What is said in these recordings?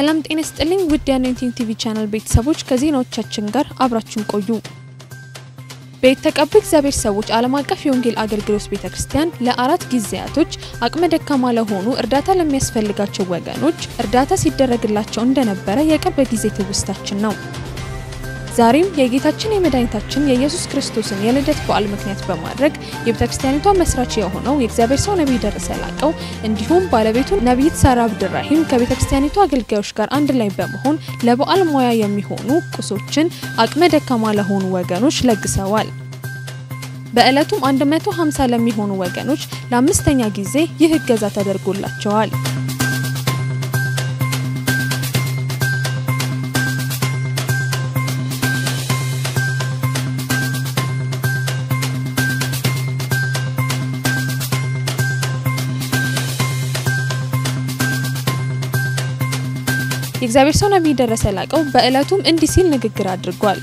ሰላም ጤና ይስጥልኝ ውድ የአኖይንቲንግ ቲቪ ቻናል ቤተሰቦች ከዜናዎቻችን ጋር አብራችሁን ቆዩ። በተቀቡ እግዚአብሔር ሰዎች ዓለም አቀፍ የወንጌል አገልግሎት ቤተ ክርስቲያን ለአራት ጊዜያቶች አቅመ ደካማ ለሆኑ እርዳታ ለሚያስፈልጋቸው ወገኖች እርዳታ ሲደረግላቸው እንደነበረ የቅርብ ጊዜ ትውስታችን ነው። ዛሬም የጌታችን የመድኃኒታችን የኢየሱስ ክርስቶስን የልደት በዓል ምክንያት በማድረግ የቤተ ክርስቲያኒቷ መስራች የሆነው የእግዚአብሔር ሰው ነቢይ ደረሰ ላቀው እንዲሁም ባለቤቱ ነቢይት ሳራ አብድራሂም ከቤተ ክርስቲያኒቷ አገልጋዮች ጋር አንድ ላይ በመሆን ለበዓል ሙያ የሚሆኑ ቁሶችን አቅመ ደካማ ለሆኑ ወገኖች ለግሰዋል። በዕለቱም 150 ለሚሆኑ ወገኖች ለአምስተኛ ጊዜ ይህ እገዛ ተደርጎላቸዋል። የእግዚአብሔር ሰው ነቢይ ደረሰ ላቀው በዕለቱም እንዲህ ሲል ንግግር አድርጓል።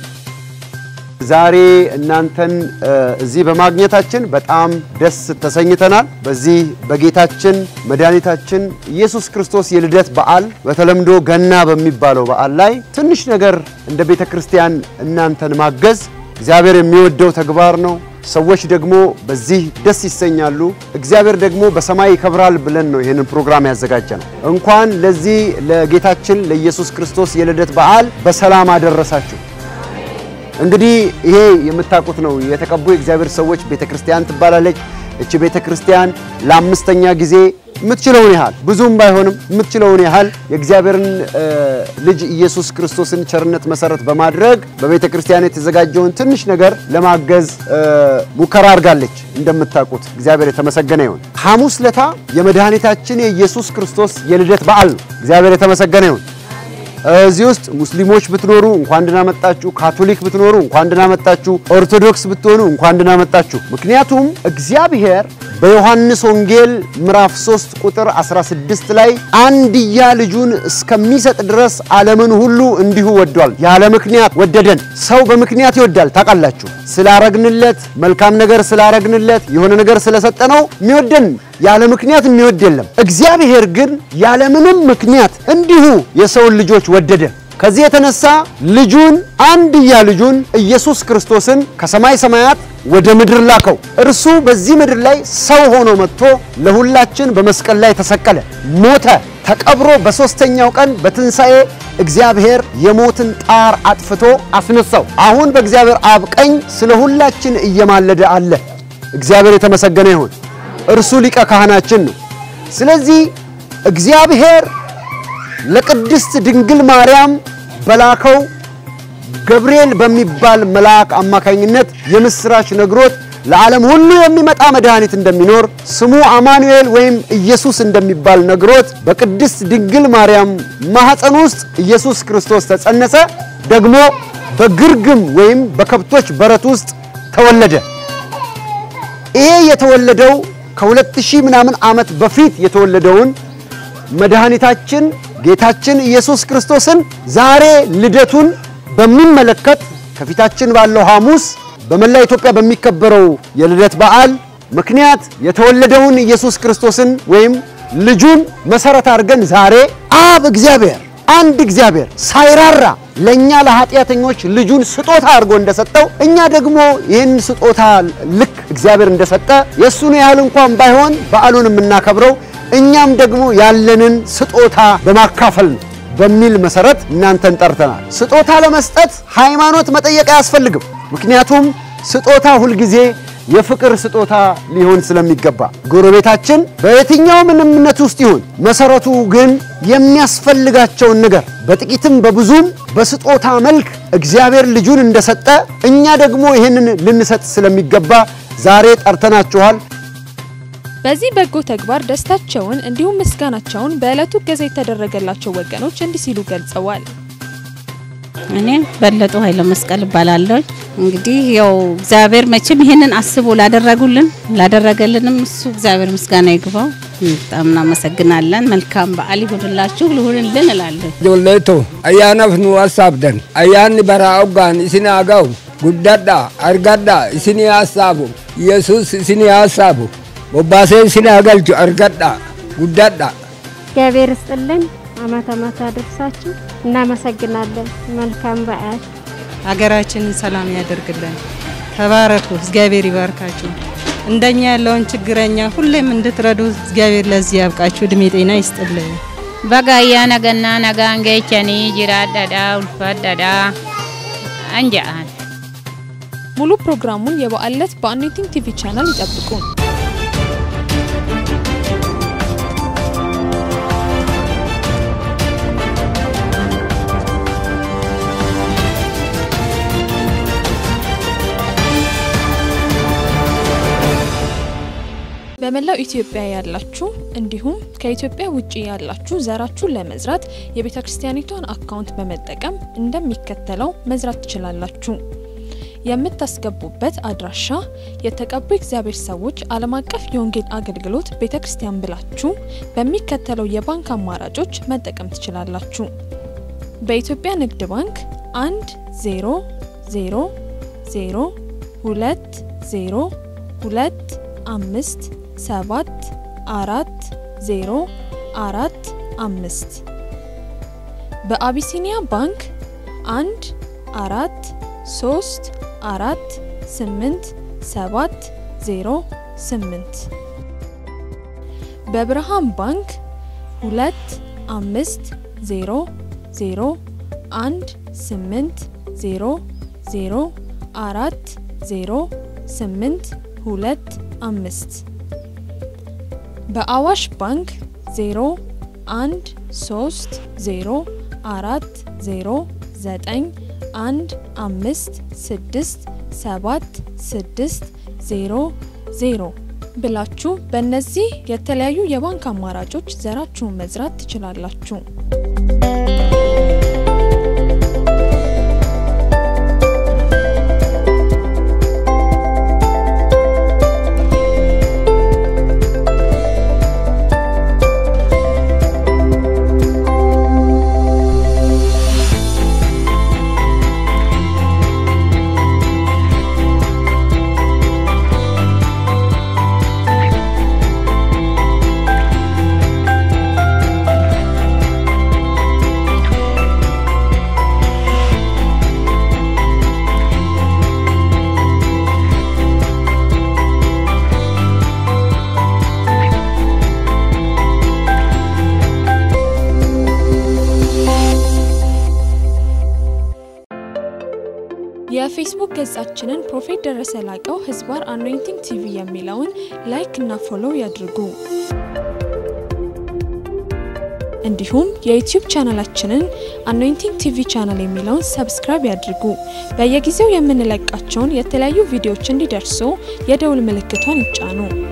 ዛሬ እናንተን እዚህ በማግኘታችን በጣም ደስ ተሰኝተናል። በዚህ በጌታችን መድኃኒታችን ኢየሱስ ክርስቶስ የልደት በዓል በተለምዶ ገና በሚባለው በዓል ላይ ትንሽ ነገር እንደ ቤተ ክርስቲያን እናንተን ማገዝ እግዚአብሔር የሚወደው ተግባር ነው። ሰዎች ደግሞ በዚህ ደስ ይሰኛሉ። እግዚአብሔር ደግሞ በሰማይ ይከብራል ብለን ነው ይህንን ፕሮግራም ያዘጋጀ ነው። እንኳን ለዚህ ለጌታችን ለኢየሱስ ክርስቶስ የልደት በዓል በሰላም አደረሳችሁ። እንግዲህ ይሄ የምታውቁት ነው። የተቀቡ የእግዚአብሔር ሰዎች ቤተ ክርስቲያን ትባላለች። እቺ ቤተ ክርስቲያን ለአምስተኛ ጊዜ የምትችለውን ያህል ብዙም ባይሆንም የምትችለውን ያህል የእግዚአብሔርን ልጅ ኢየሱስ ክርስቶስን ቸርነት መሰረት በማድረግ በቤተ ክርስቲያን የተዘጋጀውን ትንሽ ነገር ለማገዝ ሙከራ አድርጋለች። እንደምታውቁት እግዚአብሔር የተመሰገነ ይሁን። ሐሙስ ለታ የመድኃኒታችን የኢየሱስ ክርስቶስ የልደት በዓል ነው። እግዚአብሔር የተመሰገነ ይሁን። እዚህ ውስጥ ሙስሊሞች ብትኖሩ እንኳን ደህና መጣችሁ፣ ካቶሊክ ብትኖሩ እንኳን ደህና መጣችሁ፣ ኦርቶዶክስ ብትሆኑ እንኳን ደህና መጣችሁ። ምክንያቱም እግዚአብሔር በዮሐንስ ወንጌል ምዕራፍ 3 ቁጥር 16 ላይ አንድያ ልጁን እስከሚሰጥ ድረስ ዓለምን ሁሉ እንዲሁ ወዷል። ያለ ምክንያት ወደደን። ሰው በምክንያት ይወዳል። ታውቃላችሁ። ስላረግንለት፣ መልካም ነገር ስላረግንለት፣ የሆነ ነገር ስለሰጠነው የሚወደን ያለ ምክንያት የሚወድ የለም። እግዚአብሔር ግን ያለምንም ምክንያት እንዲሁ የሰውን ልጆች ወደደ። ከዚህ የተነሳ ልጁን አንድያ ልጁን ኢየሱስ ክርስቶስን ከሰማይ ሰማያት ወደ ምድር ላከው። እርሱ በዚህ ምድር ላይ ሰው ሆኖ መጥቶ ለሁላችን በመስቀል ላይ ተሰቀለ፣ ሞተ፣ ተቀብሮ በሦስተኛው ቀን በትንሣኤ እግዚአብሔር የሞትን ጣር አጥፍቶ አስነሳው። አሁን በእግዚአብሔር አብ ቀኝ ስለ ሁላችን እየማለደ አለ። እግዚአብሔር የተመሰገነ ይሁን። እርሱ ሊቀ ካህናችን ነው። ስለዚህ እግዚአብሔር ለቅድስት ድንግል ማርያም በላከው ገብርኤል በሚባል መልአክ አማካኝነት የምስራች ነግሮት ለዓለም ሁሉ የሚመጣ መድኃኒት እንደሚኖር ስሙ አማኑኤል ወይም ኢየሱስ እንደሚባል ነግሮት በቅድስት ድንግል ማርያም ማኅፀን ውስጥ ኢየሱስ ክርስቶስ ተጸነሰ። ደግሞ በግርግም ወይም በከብቶች በረት ውስጥ ተወለደ። ይሄ የተወለደው ከሁለት ሺህ ምናምን ዓመት በፊት የተወለደውን መድኃኒታችን ጌታችን ኢየሱስ ክርስቶስን ዛሬ ልደቱን በሚመለከት ከፊታችን ባለው ሐሙስ በመላ ኢትዮጵያ በሚከበረው የልደት በዓል ምክንያት የተወለደውን ኢየሱስ ክርስቶስን ወይም ልጁን መሰረት አድርገን ዛሬ አብ እግዚአብሔር አንድ እግዚአብሔር ሳይራራ ለእኛ ለኃጢአተኞች ልጁን ስጦታ አድርጎ እንደሰጠው እኛ ደግሞ ይህን ስጦታ ልክ እግዚአብሔር እንደሰጠ የእሱን ያህል እንኳን ባይሆን በዓሉን የምናከብረው እኛም ደግሞ ያለንን ስጦታ በማካፈል ነው በሚል መሰረት እናንተን ጠርተናል። ስጦታ ለመስጠት ሃይማኖት መጠየቅ አያስፈልግም። ምክንያቱም ስጦታ ሁልጊዜ የፍቅር ስጦታ ሊሆን ስለሚገባ ጎረቤታችን በየትኛውም እምነት ውስጥ ይሁን መሰረቱ ግን የሚያስፈልጋቸውን ነገር በጥቂትም በብዙም በስጦታ መልክ እግዚአብሔር ልጁን እንደሰጠ እኛ ደግሞ ይህንን ልንሰጥ ስለሚገባ ዛሬ ጠርተናችኋል። በዚህ በጎ ተግባር ደስታቸውን እንዲሁም ምስጋናቸውን በዕለቱ እገዛ የተደረገላቸው ወገኖች እንዲህ ሲሉ ገልጸዋል። እኔ በለጡ ኃይለ መስቀል እባላለሁ። እንግዲህ ያው እግዚአብሔር መቼም ይሄንን አስቦ ላደረጉልን ላደረገልንም እሱ እግዚአብሔር ምስጋና ይግባው። በጣም እናመሰግናለን። መልካም በዓል ይሁንላችሁ ልሁንልን እላለሁ። ጆሌቶ አያናፍ ኑ አሳብደን አያን በራ ኦጋን እስኒ አጋው ጉዳዳ አርጋዳ እስኒ አሳቡ ኢየሱስ እስኒ አሳቡ ቦባሴ እስኒ አገልቹ አርጋዳ ጉዳዳ እግዚአብሔር ይስጥልን። አመት አመት አደርሳችሁ። እናመሰግናለን። መልካም በዓል። ሀገራችንን ሰላም ያደርግልን። ተባረኩ። እግዚአብሔር ይባርካችሁ። እንደኛ ያለውን ችግረኛ ሁሌም እንድትረዱ እግዚአብሔር ለዚህ ያብቃችሁ። እድሜ ጤና ይስጥልን። Bagayyaa nagannaa nagaan geechanii jiraadhadha ulfaadhadha anja'an. ሙሉ ፕሮግራሙን የበዓል ዕለት በአኖይንቲንግ ቲቪ ቻናል ይጠብቁ። በመላው ኢትዮጵያ ያላችሁ እንዲሁም ከኢትዮጵያ ውጭ ያላችሁ ዘራችሁን ለመዝራት የቤተ ክርስቲያኒቷን አካውንት በመጠቀም እንደሚከተለው መዝራት ትችላላችሁ። የምታስገቡበት አድራሻ የተቀቡ እግዚአብሔር ሰዎች ዓለም አቀፍ የወንጌል አገልግሎት ቤተ ክርስቲያን ብላችሁ በሚከተለው የባንክ አማራጮች መጠቀም ትችላላችሁ። በኢትዮጵያ ንግድ ባንክ 1 0 0 0 2 0 2 5 7 4 0 4 5 በአቢሲኒያ ባንክ 1 4 3 አራት ስምንት ሰባት ዜሮ ስምንት በብርሃን ባንክ ሁለት አምስት ዜሮ ዜሮ አንድ ስምንት ዜሮ ዜሮ አራት ዜሮ ስምንት ሁለት አምስት በአዋሽ ባንክ ዜሮ አንድ ሶስት ዜሮ አራት ዜሮ ዘጠኝ አንድ አምስት ስድስት ሰባት ስድስት ዜሮ ዜሮ ብላችሁ በእነዚህ የተለያዩ የባንክ አማራጮች ዘራችሁን መዝራት ትችላላችሁ። የፌስቡክ ገጻችንን ፕሮፌት ደረሰ ላቀው ህዝባር አኖይንቲንግ ቲቪ የሚለውን ላይክ እና ፎሎው ያድርጉ። እንዲሁም የዩቲዩብ ቻናላችንን አኖይንቲንግ ቲቪ ቻናል የሚለውን ሰብስክራይብ ያድርጉ። በየጊዜው የምንለቃቸውን የተለያዩ ቪዲዮዎች እንዲደርሱ የደውል ምልክቷን ይጫኑ።